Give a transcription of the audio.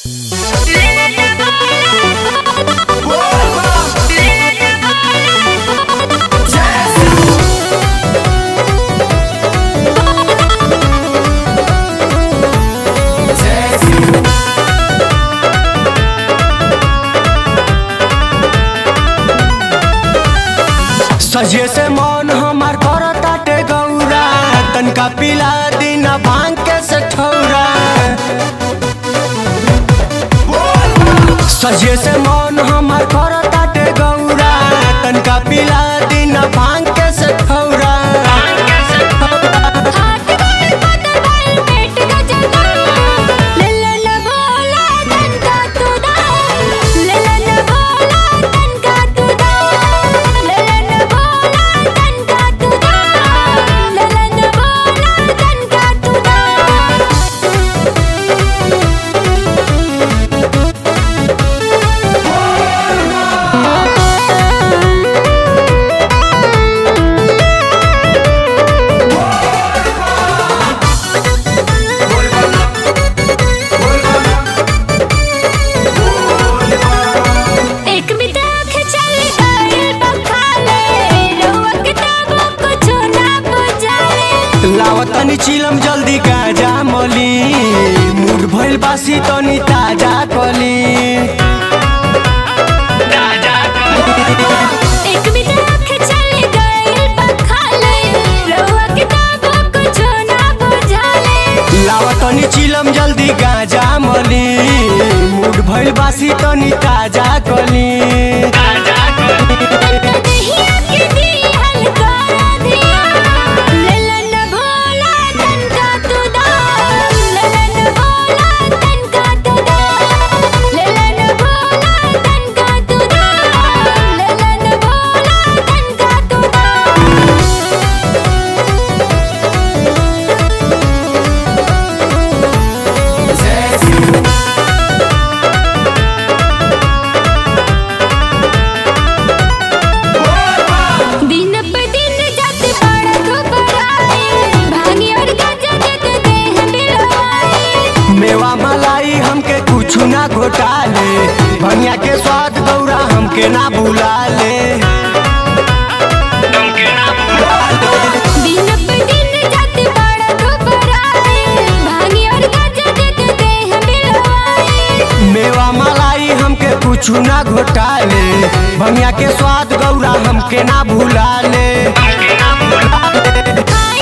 सजे से मन हमार करताटे गौरा तनका पिला दिन भांग के से ठौरा सजे से मन हमार करताटे गौरा तनका पिला दिन भांग के से ठौरा हाथ गोड़ पता बाल पेट का जना ललन भोला तन का तुदा ललन भोला तन का तुदा ललन भोला तन का तुदा ललन भोला तन का तुदा एक बिताख चल गइल बखाले रउआ किताबों को छूना बुझाले लावतनी चिलम जल्दी गाजा मली मूड भइल बासी तनी ताजा कली एक बिताख चल गइल बखाले रउआ किताबों को छूना बुझाले लावतनी चिलम जल्दी गाजा मली मूड भइल बासी तनी ताजा कली दहिया के दिहल कर दिया ललन भोला तन का तुदा ललन भोला तन का तुदा ललन भोला तन का तुदा ललन भोला तन का तुदा दिन पे दिन जाते बड़ा घबराए भांगी और गांजा देते देह बिलवाए मेवा मलाई हमके कुछ ना घोटाले भनिया के स्वाद गौरा हमके ना भुलाले दिन पे दिन जाते बड़ा घबराए भांगी और गांजा देते देह बिलवाए मेवा मलाई हमके कुछ ना घोटाले भनिया के स्वाद गौरा हमके ना भुलाले खा